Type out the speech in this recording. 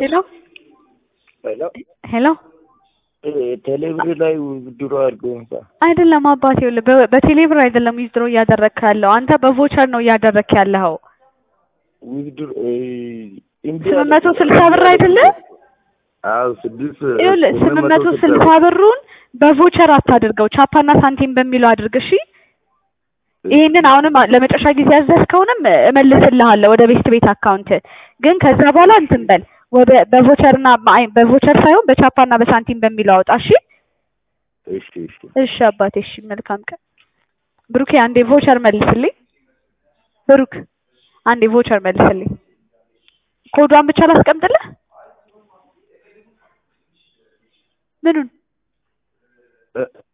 ሄሎ ሄሎ ሄሎ ቴሌብር ላይ ውድድሮ አድርገው እንኳ አይደለም አባቴ ይኸውልህ በ- በቴሌብር አይደለም ዊዝድሮ እያደረግክ ያለው አንተ በቮቸር ነው እያደረግክ ያለኸው ውድድሮ ስምንት መቶ ስልሳ ብር አይደለ አዎ ስድስት ይኸውልህ ስምንት መቶ ስልሳ ብሩን በቮቸር አታድርገው ቻፓና ሳንቲም በሚለው አድርግ እሺ ይሄንን አሁንም ለመጨረሻ ጊዜ ያዘዝከውንም እመልስልሃለሁ ወደ ቤስት ቤት አካውንት ግን ከዛ በኋላ እንትን በል ወደ በቮቸርና አይ በቮቸር ሳይሆን በቻፓና በሳንቲም በሚለው አውጣ እሺ እሺ እሺ እሺ አባቴ እሺ መልካም ቀን ብሩኬ አንዴ ቮቸር መልስልኝ ብሩክ አንዴ ቮቸር መልስልኝ ኮዷን ብቻ ላስቀምጥልህ ምኑን እ-